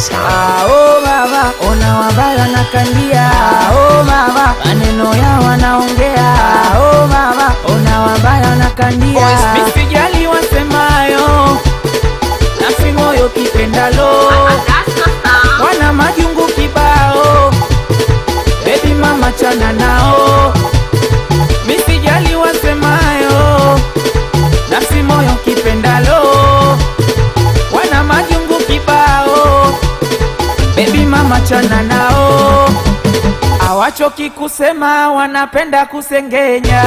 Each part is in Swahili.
Ah, oh mama, ona wabaya na kandia. Ah, oh mama, maneno yao wanaongea. Ah, oh mama, ona wabaya na kandia. Misijali wasemayo, nafsi moyo kipendalo, wana majungu kibao. Baby mama, chana nao, misijali wasemayo, nafsi moyo kipendalo, wana majungu kibao. Baby mama, chana nao, awachoki kusema, wanapenda kusengenya.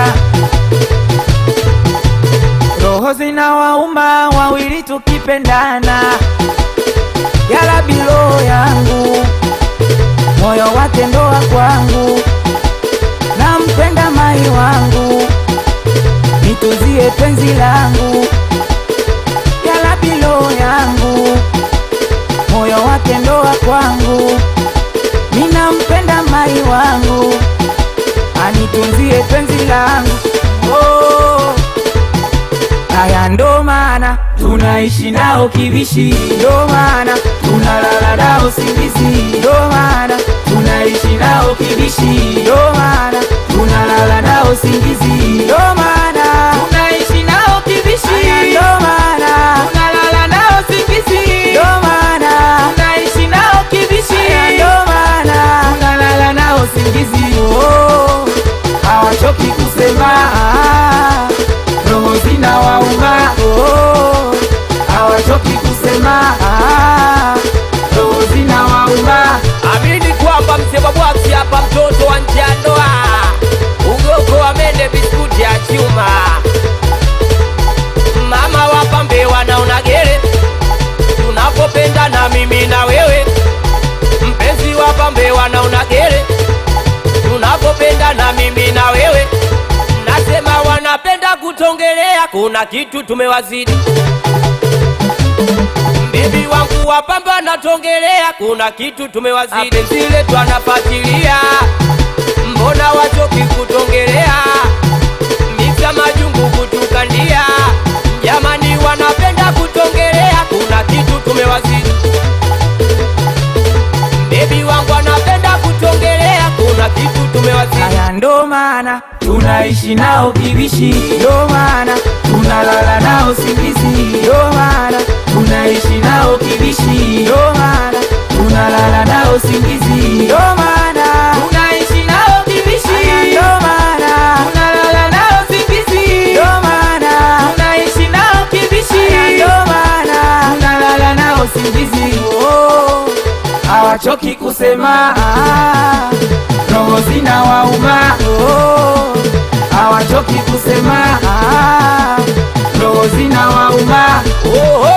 Roho zina wauma wawili tukipendana, yala bilo yangu moyo wake ndoa kwangu, nampenda mai wangu, nituzie penzi langu, yala bilo yangu moyo wake ndoa kwangu, ninampenda mai wangu, anitunzie penzi langu oh. Haya ndo maana tunaishi nao kibishi, ndo maana tunalala nao singizi, ndo maana tunaishi nao kibishi, ndo maana tunalala nao singizi, ndo maana tunaishi nao kibishi, ndo maana tunalala nao singizi, ndo maana tunaishi nao kibishi, ndo maana tunalala nao singizi. Oh, hawachoki kusema ah, roho zina wauma oh, hawachoki kusema ah, roho zina wauma Amini kwamba mzee wa bwaksi hapa, mtoto wa nje ya ndoa, ugoko wa mende, biskuti ya chuma, mama wa pambe wanaona gere, tunapopendana mimi na wewe, mpenzi wa pambe wanaona gere, tunapopendana mimi na wewe, nasema wanapenda kutongelea, kuna kitu tumewazidi Bibi wangu wa pamba natongelea, kuna kitu tumewazidi. Penzi letu anafuatilia, mbona wachoki kutongelea? Miksa majungu kutukandia, jamani, wanapenda kutongelea, kuna kitu tumewazidi. Bibi wangu anapenda kutongelea, kuna kitu tumewazidi. Haya ndo maana tunaishi nao kibishi, ndo maana tunalala nao singizi, ndo maana tunaishi nao kibishi, ndo maana tunalala nao singizi, ndo maana tunaishi nao kibishi, ndo maana tunalala nao singizi, ndo maana tunaishi nao kibishi, ndo maana tunalala nao singizi. Oh, hawachoki kusema ah, roho zina wauma oh, hawachoki kusema ah, roho zina wauma Oho!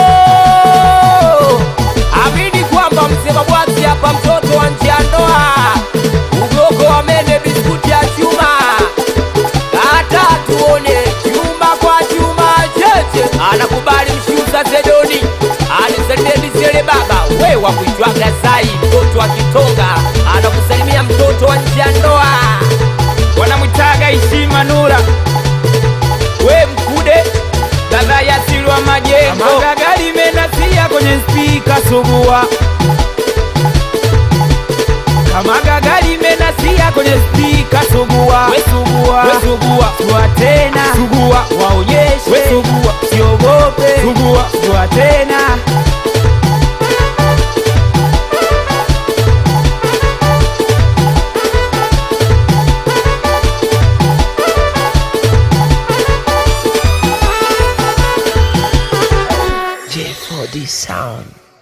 Amini kwamba mzee wa bwaksi hapa, mtoto wa nje ya ndoa, ugoko wa mende, biskuti ya chuma, hata tuone chuma kwa chuma, cheche anakubali mshuza Zedoni, anisalimieni baba we wa kuitwaga Zai, mtoto wa Kitonga anakusalimia mtoto wa nje ya ndoa. wanamwitaga heshima Nura, we mkude dada ya Silwa Majengo, magagali menasia kwenye spika sugua, kama gagali menasia kwenye spika sugua, we sugua, we sugua, sugua tena, sugua waonyeshe, we sugua, siogope, sugua, sugua tena J4D Sound.